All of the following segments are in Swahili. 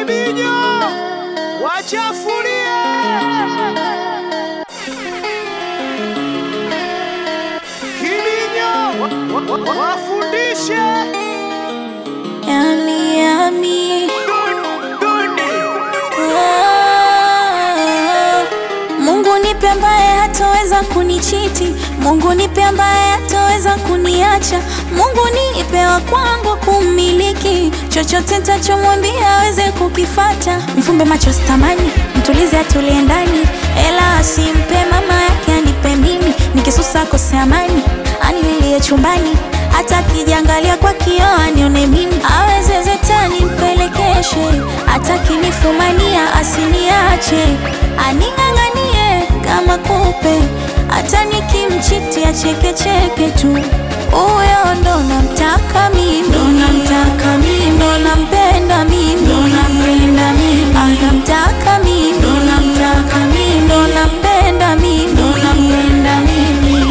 Kibinyo wachafulie Kibinyo wa- wa- wa- wafundishe Yummy, yummy. Dude. Ah, Mungu nipe ambaye hataweza kunichiti, Mungu nipe ambaye hataweza kuniacha, Mungu nipe wa kwangu kumiliki, chochote nitachomwambia aweze kukifata. Mfumbe macho sitamani, mtulize atulie ndani, ela asimpe mama yake anipe mimi, nikisusa kose amani, anililie chumbani hata akijiangalia kwa kioo anione mimi, aweze zetani mpelekeshe, hata kinifumania asiniache, aning'ang'anie kama kupe, hata nikimchiti achekecheke tu. Huyo ndo namtaka mimi, ndo namtaka mimi, ndo nampenda mimi, ndo nampenda mimi, anamtaka mimi, ndo namtaka mimi, ndo nampenda mimi, ndo nampenda mimi.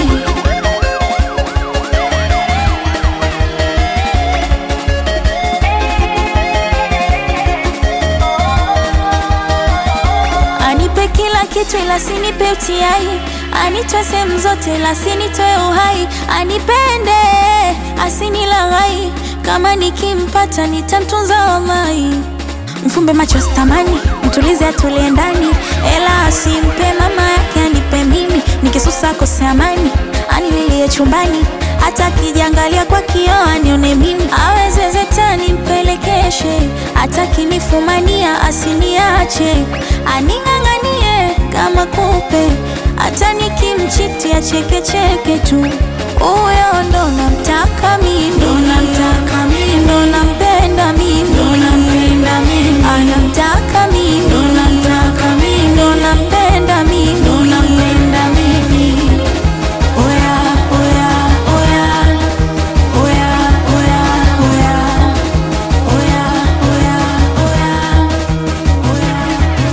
Anipe kila kitu ila sinipe utiai, anitoe sehemu zote ila sinitoe uhai, anipende asinilaghai, kama nikimpata nitamtunza wamai. Mfumbe macho sitamani, mtulize atulie ndani, ela asimpe mama yake anipe mimi, nikisusa kose amani, anililie chumbani hata akijiangalia kwa kioo anione mimi, aweze zetani mpelekeshe, hata kinifumania asiniache, aning'ang'anie kama kupe, hata nikimchiti achekecheke tu. Huyo ndo namtaka mimi, ndo namtaka mimi, ndo nampenda mimi, ndo nampenda mimi, anamtaka mimi, ndo namtaka mimi, ndo nampenda mimi, ndo nampenda mimi. Oya, oya, oya. Oya, oya, oya. Oya, oya, oya. Oya.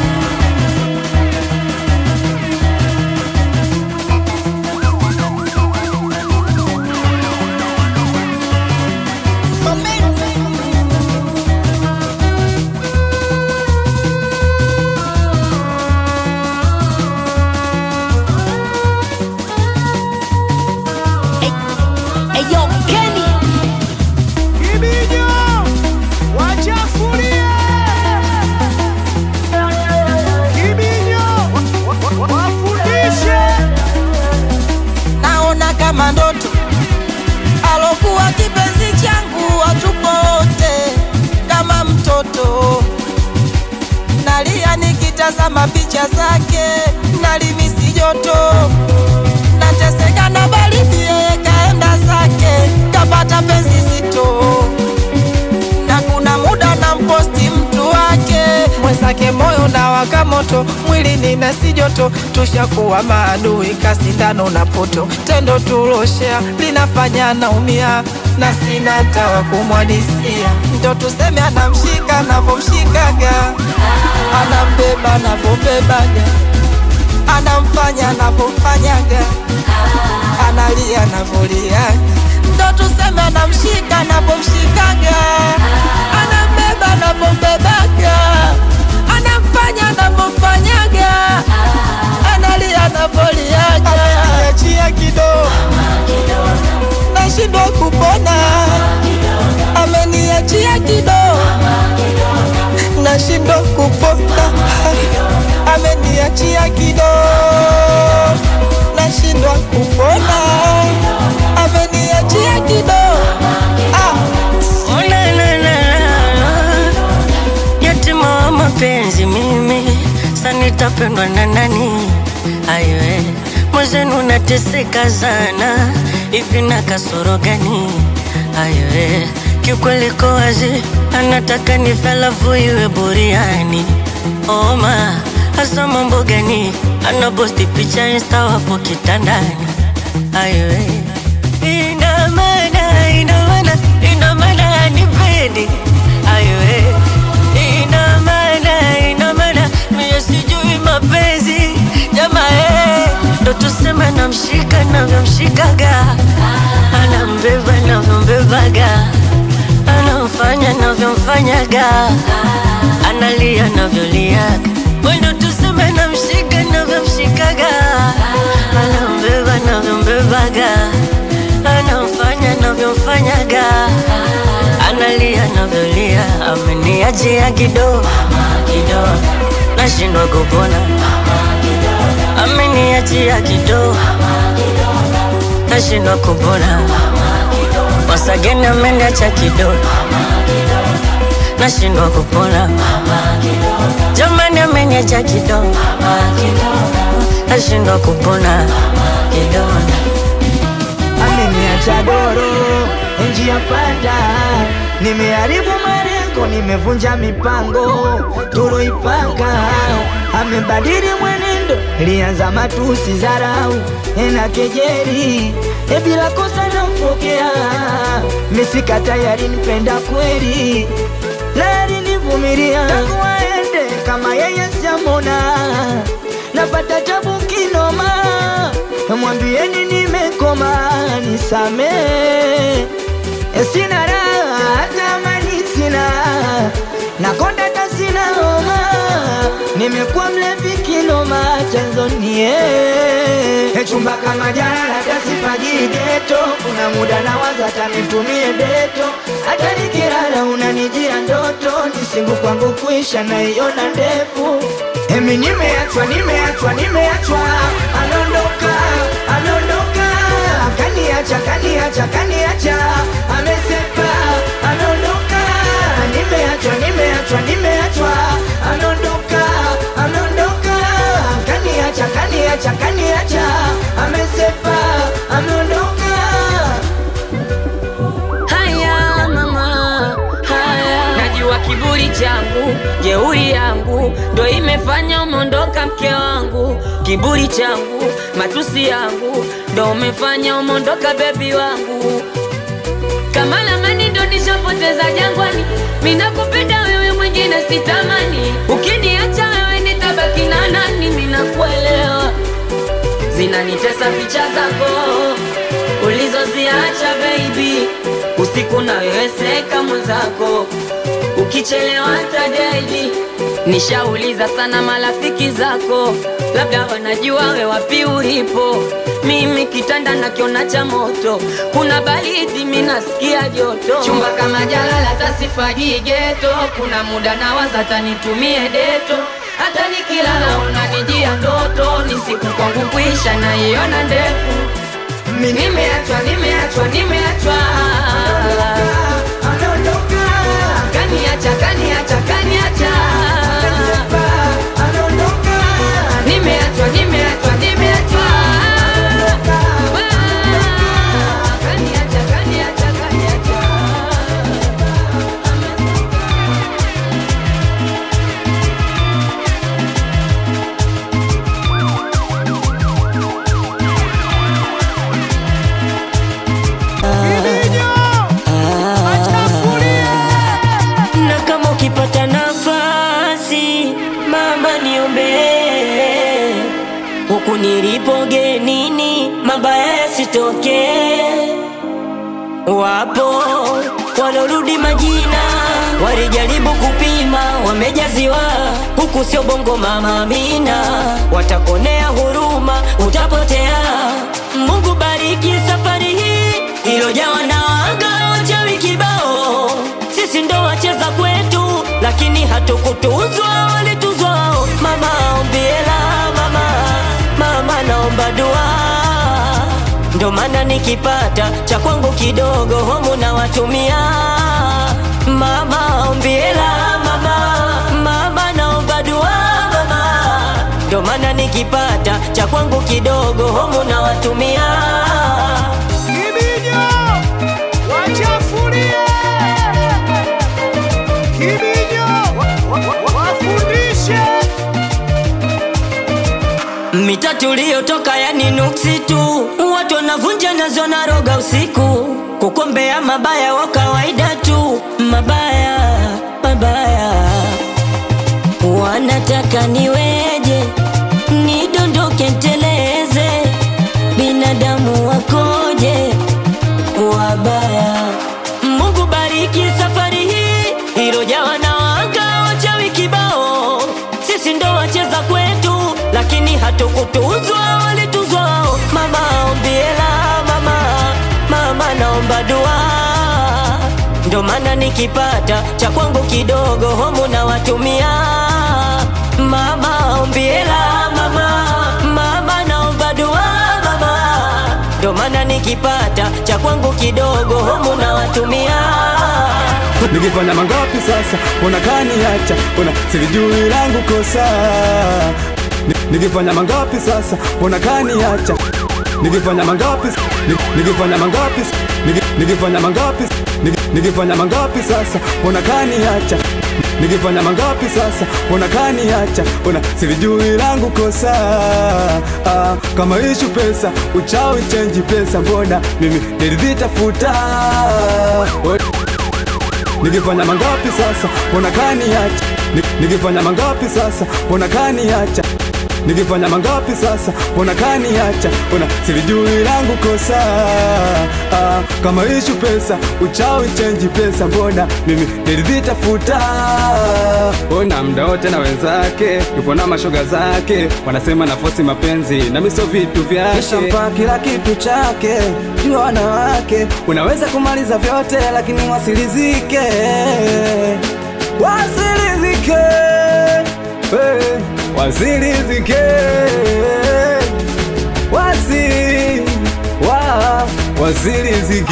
Eyo Kenny Kibinyo wachafulie Kibinyo wa- wa- wa- wafundishe naona kama ndoto alokuwa kipenzi changu watupo wote kama mtoto nalia nikitazama picha zake nalimisi joto nateseka na baridi yeye kaenda zake kapata penzi zito na kuna muda na mposti mtu wake mwenzake moyo na waka moto mwili nina si joto tushakuwa maadui kasindano na poto tendo tuloshea linafanya naumia na sina tawa kumwadisia ndo tuseme anamshika navomshikaga anambeba navombebaga anamfanya navomfanyaga analia navoliaga ndo tuseme anamshika navomshikaga anambeba navombebaga anamfanya navomfanyaga analia navoliaga ameniachia kidogo nashindwa kupona ameniachia kidogo nashindwa kupona ameniachia kidogo nashindwa kupona ameniachia kidogo ah. Oh, la, la, la, la. Yatima wa mapenzi mimi sa nitapendwa na nani? Ayoe mwezenu nateseka sana, hivi na kasoro gani? Ayoe kiukweli ko wazi, anataka nife alafu iwe buriani. Oma hasa mambo gani? Anaposti picha insta wapo kitandani. Ayoe ina maana, ina maana, ina maana anipendi. Ayoe ina maana, ina maana mie sijui mapenzi jamaa, eh, ndo tuseme namshika navyomshikaga, anambeba navyombebaga, anamfanya navyomfanyaga, analia navyolia mwendo tuseme namshika navyomshikaga anambeba navyombebaga anamfanya navyomfanyaga analia navyolia ameniachia kidogo kidogo nashindwa kupona ameniachia kidogo nashindwa kupona wasageni ameniacha kidogo nashindwa kupona jamani ameniacha kidogo nashindwa kupona kidogo ameniacha doro njia panda, nimeharibu malengo, nimevunja mipango tuloipanga. Amebadili mwenendo, lianza matusi, dharau na kejeli, e bila kosa nampokea, misika tayari nipenda kweli, na alinivumilia tangu aende, kama yeye sijamona, napata tabu kinoma mwambieni nimekoma, nisamee, sina raha hata amani sina, nakonda hata sina homa, nimekuwa mlevi kinoma, chanzo nie chumba kama jana, hata sifagii geto, kuna muda nawaza hata nitumie deto, hata nikilala unanijia ndoto, nisingu kwangu kuisha naiona ndefu Emi nimeachwa, nimeachwa, nimeachwa, anaondoka, anaondoka, kaniacha, kaniacha, kaniacha, amesepa, anaondoka, nimeachwa, nimeachwa, nimeachwa, anaondoka, anaondoka, kaniacha, kaniacha, kaniacha, amesepa, ameondoka. Haya mama, haya najua kiburi changu, jeuri yangu ndo imefanya umeondoka mke wangu. Kiburi changu, matusi yangu ndo umefanya umeondoka bebi wangu. Kama lamani ndo nishapoteza jangwani, mina kupenda wewe mwingine sitamani. Ukiniacha wewe nitabaki na nani? Mina kuelewa zinanitesa picha zako ulizoziacha baby, usiku na wewe seka mwenzako, ukichelewa tadaidi. Nishauliza sana marafiki zako, labda wanajua we wapi ulipo. Mimi kitanda nakiona cha moto, kuna baridi mi nasikia joto. Chumba kama jalala tasifagii geto, kuna muda nawaza tanitumie deto hata nikilala unanijia ndoto, ni siku kwangu kuisha naiona ndefu. Mi nimeachwa, nimeachwa, nimeachwa, Anaondoka, kaniacha, kaniacha, kaniacha, anaondoka, nimeachwa, nimeachwa, nimeachwa, kaniacha, kaniacha, kaniacha. Kibinyo, achafulie. na kama ukipata nafasi mama niombee huku nilipo genini mabaya yasitokee wapo walorudi majina walijaribu kupima wamejaziwa huku sio bongo mama amina watakonea huruma utapotea mungu bariki safari hii ilojawa na wanga wachawi kibao sisi ndo wacheza kwetu lakini hatukutuzwa walituzwa wao. mama ombiela mama mama naomba dua ndo maana nikipata cha kwangu kidogo homu na watumia mama ombiela mama mama naomba dua mama ndo maana nikipata cha kwangu kidogo homu na watumia Kibinyo, wachafulie. Kibinyo, wa- wa- wa- wafundishe. mita tuliyotoka yani nuksi tu watu wanavunja nazo na roga usiku kukombea mabaya wa kawaida tu mabaya mabaya wanataka niweje nidondoke nteleze binadamu wakoje wabaya mungu bariki safari hii ilojawa na wanga wachawi kibao wakutuzwa walituzwa wao. Mama ombiela mama, mama naomba dua, ndo maana nikipata cha kwangu kidogo homu na watumia. Mama ombiela mama, mama naomba dua mama, ndo maana nikipata cha kwangu kidogo homu na watumia. Nikifanya mangapi sasa, unakaniacha, una silijui langu kosa. Ni- Nikifanya mangapi sasa, unakaniacha, nikifanya mangapi, ni- nikifanya mangapi, Niki- nikifanya mangapi, Niki- nikifanya mangapi sasa, unakaniacha, nikifanya mangapi sasa, unakaniacha, una silijui langu kosa. Ah, kama ishu pesa, uchawi chenji pesa, mbona mimi nilivitafuta We- Nikifanya mangapi sasa, mbona kaniacha? Ni- Nikifanya mangapi sasa, mbona kaniacha? Nikifanya mangapi sasa, mbona kaniacha? Mbona silijui langu kosa? Ah, kama ishu pesa, uchawi chenji pesa, mbona mimi nilivitafuta? Ona mda wote na wenzake, yupo na mashoga zake, wanasema nafosi mapenzi na miso vitu vyake, Nishampa kila kitu chake, jua wanawake, unaweza kumaliza vyote lakini wasilizike, wasilizike, hey, wasilizike, wasi, wa, wasilizike.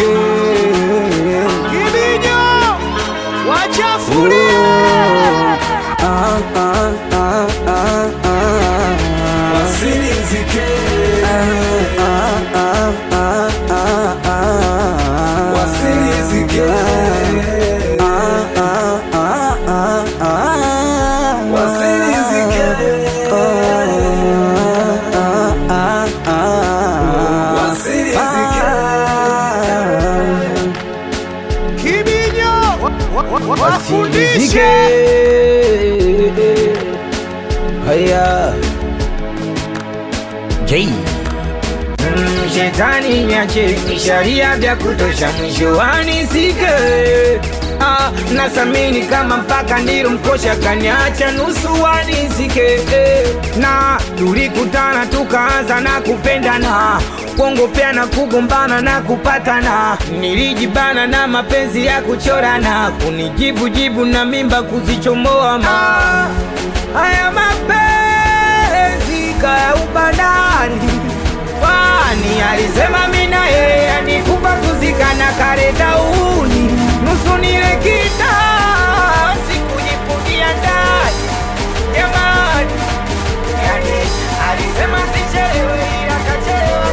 Kibinyo wachafulie Ah, ah, ah, ah, ah. Wasilizike. Ah, ah, ah, ah, ah. Wasilizike. Ah, ah, ah, ah, ah. Wasilizike. Ah, ah, ah, ah. Wasilizike. Kibinyo wa- wa- wa- wafundishe Haya. J. Mm, Shetani nyache sharia vya kutosha mwisho wanisike ah, nasamini kama mpaka ndilo mkosha kaniacha nusu wanisike eh, na tulikutana tukaanza na kupendana kuongopeana kugombana na kupatana nilijibana na mapenzi ya kuchorana kunijibu jibu na mimba kuzichomoa ma haya mapenzi kaya ubandani kwani alisema mina yeye anikupa kuzikana kare dauni nusu nile kita sikujifungia ndani jamani yani alisema sichelewe ila kachelewa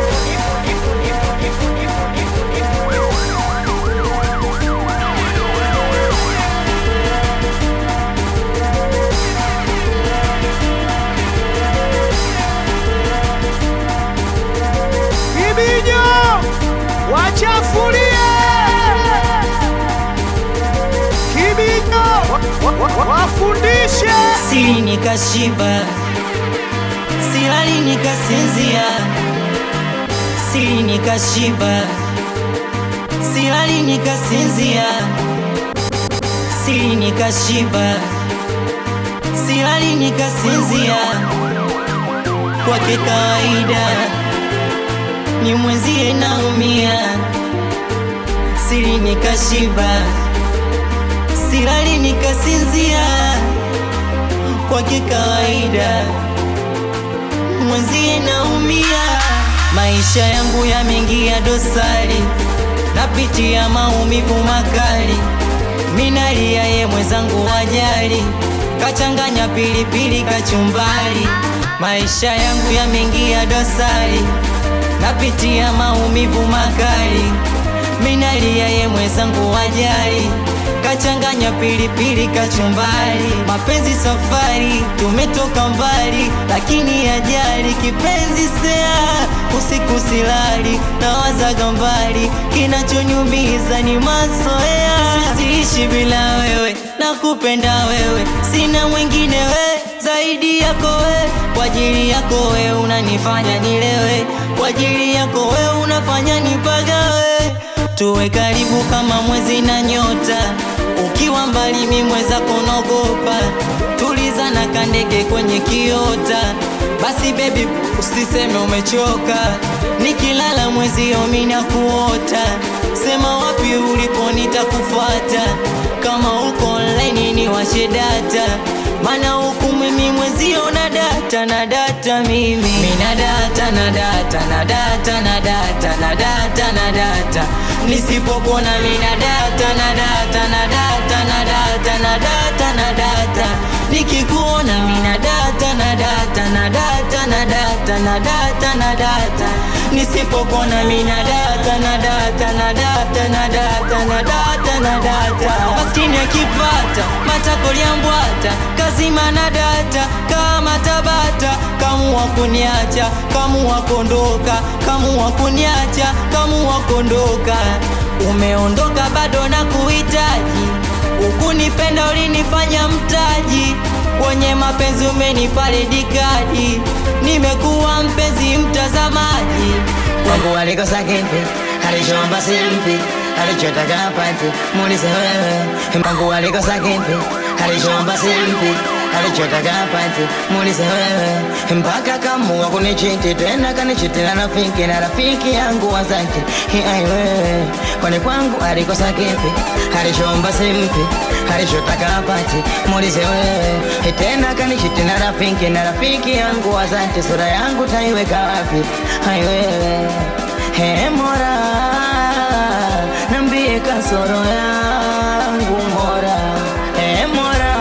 Kibinyo wachafulie Kibinyo wa- wa- wa- wafundishe Sili nikashiba, silali nikasinzia, sili nikashiba, silali nikasinzia, sili nikashiba, silali nikasinzia, kwake kawaida ni mwenzie naumia, sili nikashiba, silali nikasinzia kwake kawaida, mwenzie naumia, maisha yangu yameingia dosari, napitia maumivu makali, minalia ye mwenzangu wajali, kachanganya pilipili kachumbali, maisha yangu yameingia dosari, napitia maumivu makali, minalia ye mwenzangu wajali kachanganya pilipili kachumbari, mapenzi safari, tumetoka mbali, lakini ajali kipenzi sea, usiku silali, nawazaga mbali, kinachonyumiza ni mazoea, siziishi bila wewe, nakupenda wewe, sina mwingine we zaidi yako we, kwa ajili yako we unanifanya nilewe, kwa ajili yako we unafanya nipagawe tuwe karibu kama mwezi na nyota, ukiwa mbali mi mweza kunogopa, tuliza na kandege kwenye kiota, basi bebi usiseme umechoka nikilala mwezi omina kuota sema wapi ulipo nitakufuata kama uko online ni washe data mana huku mimi mwezio na data na data mimi mina data na data na data na data na data na data nisipopona mina data na data na data na data na data na data nikikuona mina data na data na data na data na data na data nisipopona mina data na data na data na data na data na data maskini akipata matakoliambwata kazima na data kama tabata kamua kuniacha kamua kondoka kamua kuniacha kamua kondoka umeondoka bado na kuhitaji ukunipenda ulinifanya mtaji kwenye mapenzi umenipa redikadi nimekuwa mpenzi mtazamaji Mungu alikosa kipi, alichoomba simpi, alichotaka apate, muulize wewe. Mungu alikosa kipi, alichoomba simpi, alichotaka apate, muulize wewe. Mpaka kamua kunichiti tena kanichitila rafiki na rafiki yangu wa zake, ai wewe. Kwani kwangu alikosa kipi, alichoomba simpi, alichotaka apate, muulize wewe. Tena kanichitila rafiki na rafiki yangu wa zake, sura yangu taiweka wapi? Ai wewe. He Mola, nambie kasoro yangu Mola. He Mola,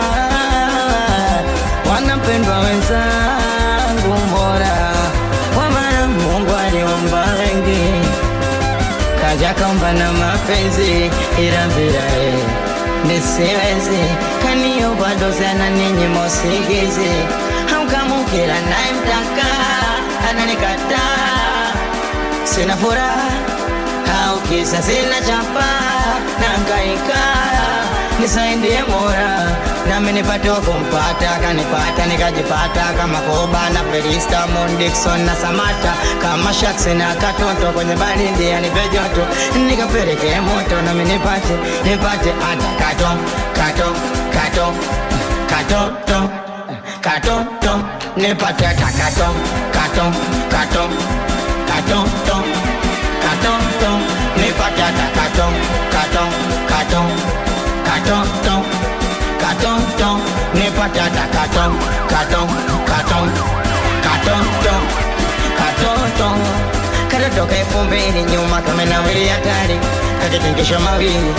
wanapendwa wenzangu Mola, kwa maana Mungu aliumba wengi, kaja kaumba na mapenzi, ila bila yeye nisiwezi, kaniomba dozi ninyi mosigizi, hamkamukila naye mtaka ananikataa sina furaha au kisa sina chapa nangaika nisaidie mora nami nipate wa kumpata kanipata nikajipata kama koba na felista Moon Dixon na samata kama shaks na katoto kwenye baridi anipe joto nikapeleke moto nami nipate nipate hata kato kato kato katoto katoto nipate hata kato kato kato katoto katoto nipate hata kato kato kato katoto katoto nipate hata kato kato kato katoto katoto katoto ka elfu mbili nyuma kama nawili hatari kakitingisha mawili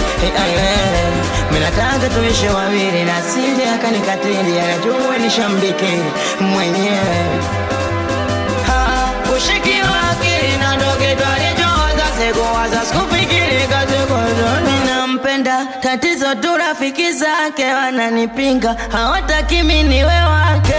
minataka tuishe wawili na sili akanikatili anajua nishambikili mwenyewe Ha, ushiki wa akili na ndo kitu alichowaza sikuwaza sikufikiri kazikozoni nampenda tatizo tu rafiki zake wananipinga hawataki mi niwe wake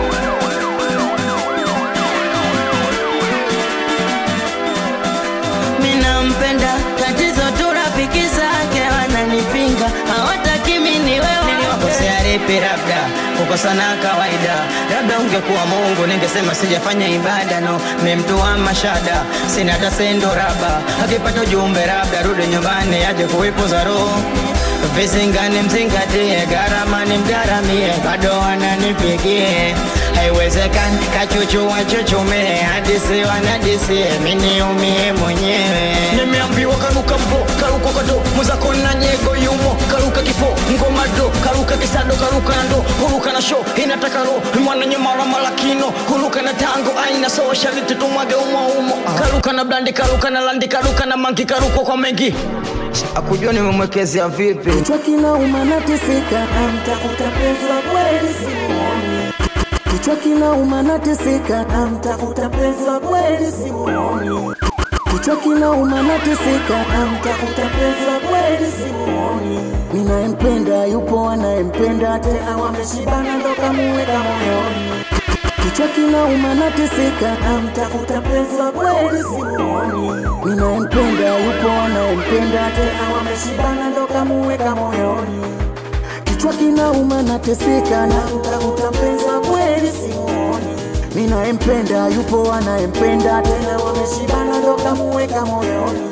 mi nampenda tatizo tu rafiki zake wananipinga hawataki mi niwe wake niliwakosea lipi labda kukosana kawaida labda ungekuwa mungu ningesema sijafanya ibada no mi mtu wa mashada sina hata sendo raba akipata ujumbe labda rudi nyumbani aje kuipuza roho visingani mzingatie gharama ni mgaramie bado wananipigie haiwezekani kachuchu wachuchume hadisi wanadisie miniumie mwenyewe nimeambiwa karuka mbo karuka kado mwenzako na nyego yumo karuka kifo ngoma do karuka kisado karuka na ndo huruka na sho inataka ro mwana nyamara malakino huruka na tango aina sawa shariti tumwage umo umo karuka na blandi karuka na landi karuka na mangi karuka kwa mengi akujua nimemwekezea vipi kichwa kinauma nateseka namtafuta penzi wa kweli simuoni kichwa kinauma nateseka namtafuta penzi wa kweli simuoni kichwa kinauma nateseka namtafuta penzi wa kweli simuoni ninayempenda yupo anayempenda tena wameshibana ndo kamuweka moyoni kichwa kinauma nateseka namtafuta penzi wa kweli simuoni ninayempenda yupo anayempenda tena wameshibana ndo kamuweka moyoni kichwa kinauma nateseka namtafuta penzi wa kweli simuoni ninayempenda yupo anayempenda tena wameshibana ndo kamuweka moyoni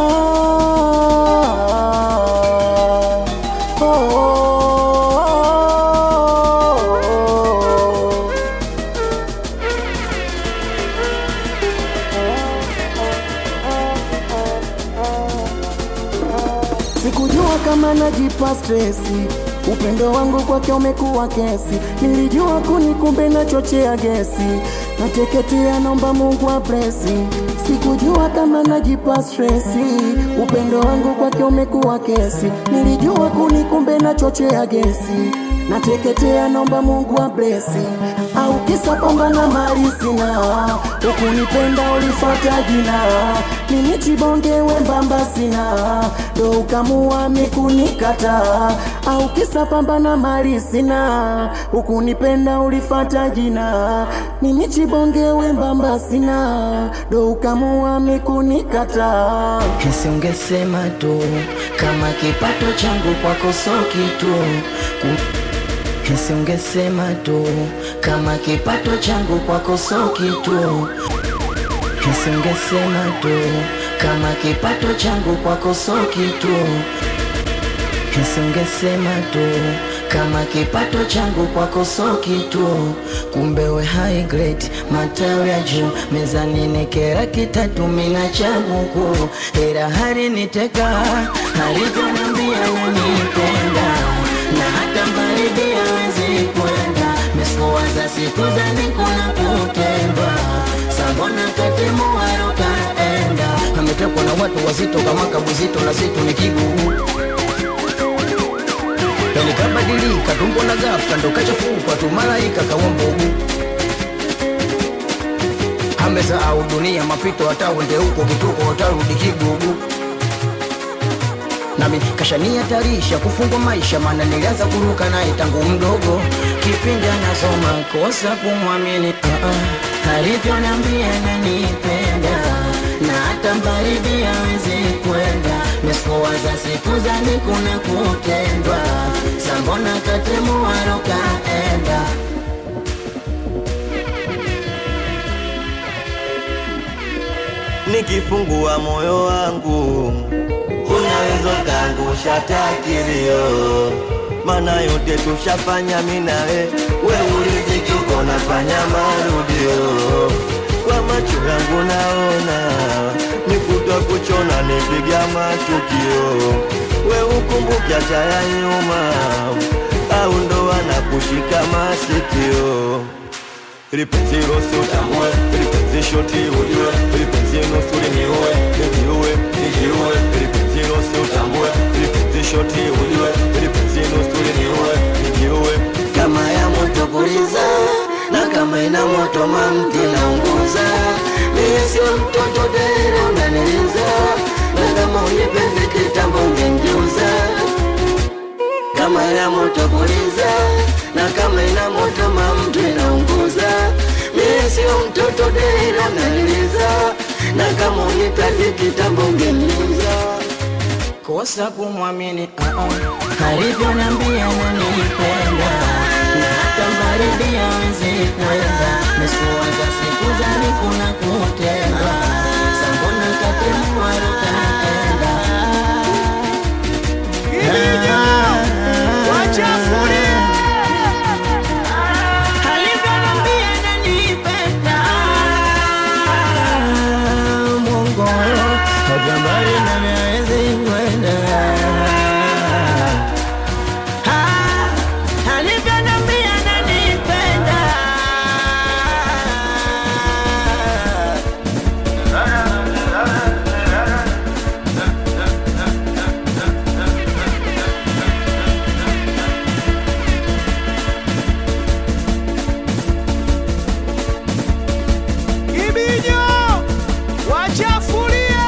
ah, oh, oh, sikujua kama najipa stresi upendo wangu kwake umekuwa kesi nilijua kuni kumbe nachochea gesi nateketea naomba mungu ablesi sikujua kama najipa stresi upendo wangu kwake umekuwa kesi nilijua kuni kumbe nachochea gesi nateketea naomba mungu ablesi au kisa kwamba na mali sina ukunipenda ulifata jina mimi chibonge wembamba sina ndo ukamua mikunikata au kisa kwamba na mali sina ukunipenda ulifata jina mimi chibonge wembamba sina ndo ukamua mikunikata Kesi ungesema tu kama kipato changu kwako so kitu Ku- Kesi ungesema tu kama kipato changu kwako so kitu Kesi ungesema tu kama kipato changu kwako so kitu Kesi ungesema tu kama kipato changu kwako so kitu kumbe we high grade matawi ya juu mezani nekera kitatu mina cha Mungu ila hali niteka alivyoniambia nanipenda na hata baridi hawezi kwenda mesikuwaza siku za nikuna kutendwa sabona katimu warokaenda ametekwa na watu wazito kama kabuzito na situ ni kigugu likabadilika tumbo na ghafla ndo kachafukwa tu malaika kawa mbugu amesahau dunia mapito hata uende huko kituko utarudi kigugu nami kashanihatarisha kufungwa maisha maana nilianza kuruka naye tangu mdogo kipindi anasoma kosa kumwamini uh-uh. alivyoniambia nanipenda na hata baridi hawezi kwenda mesikuwaza siku zani kuna kutendwa sambona katemu warokaenda nikifungua moyo wangu unaweza kaangusha takilio mana yote tushafanya minawe we uliziki uko nafanya marudio kwa macho yangu naona nikutwa kuchona nipiga matukio we ukumbuke acha ya nyuma au ndo anakushika masikio lipenzi rosi utambue lipenzi shoti ujue lipenzi nusuri niue nijiue nijiue lipenzi rosi utambue lipenzi shoti ujue lipenzi nusuri niue nijiue kama ya moto kuliza na kama ina moto mamti naunguza mimi sio mtoto dera unaniliza na kama unipende kitambo ungengeuza kama ina moto kuliza na kama ina moto mamtu inaunguza mimi sio mtoto dera unaniliza na kama unipende kitambo ungeniuza kosa kumwamini uh-uh. alivyoniambia nanipenda na hata baridi hawezi kwenda mesikuwaza siku zani kuna kutenda sambona katemwarukaenda alivyoniambia nanipenda Mungu hata mbali na miezi kwenda Ah, alivyoniambia nanipenda Ibinyo wachafulie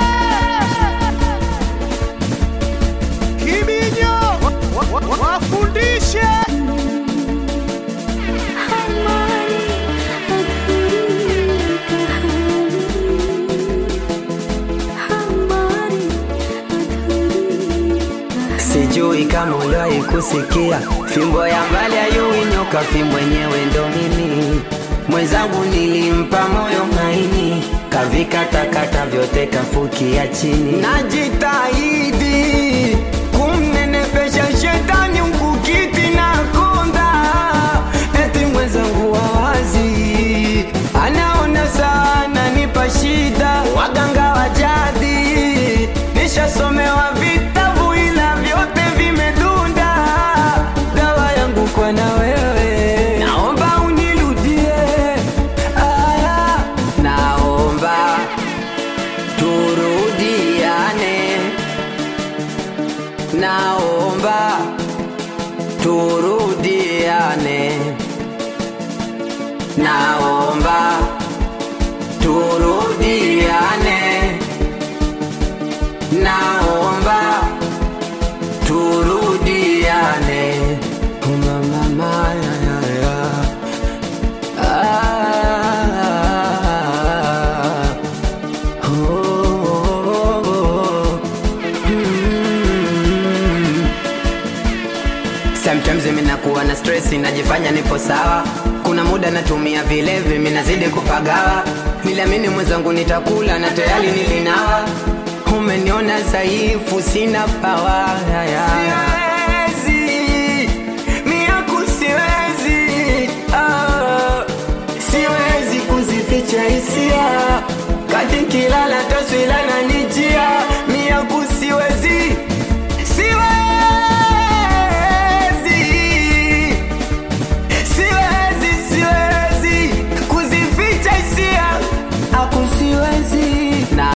Kibinyo wa- wa- wa- wafundishe Sijui kama uliwahi kusikia fimbo ya mbali ayui nyoka, fimbo yenyewe ndo mimi. Mwenzangu nilimpa moyo maini, kavikatakata vyote kafukia chini. Najitahidi kumnenepesha shetani mkukiti na konda, eti mwenzangu wawazi anaona sana nipa shida, waganga wa jadi nishasomewa vitabu ila naomba turudiane, naomba turudiane, naomba turudiane. Mama, mama, ya, ya, ya. Ah, oh, oh, oh. Mm. Sometimes mimi nakuwa na stress, najifanya nipo sawa. Kuna muda natumia vilevi, mimi nazidi kupagawa. Niliamini mwenzangu nitakula na tayari nilinawa. Umeniona dhaifu, sina pawa. Ya, ya.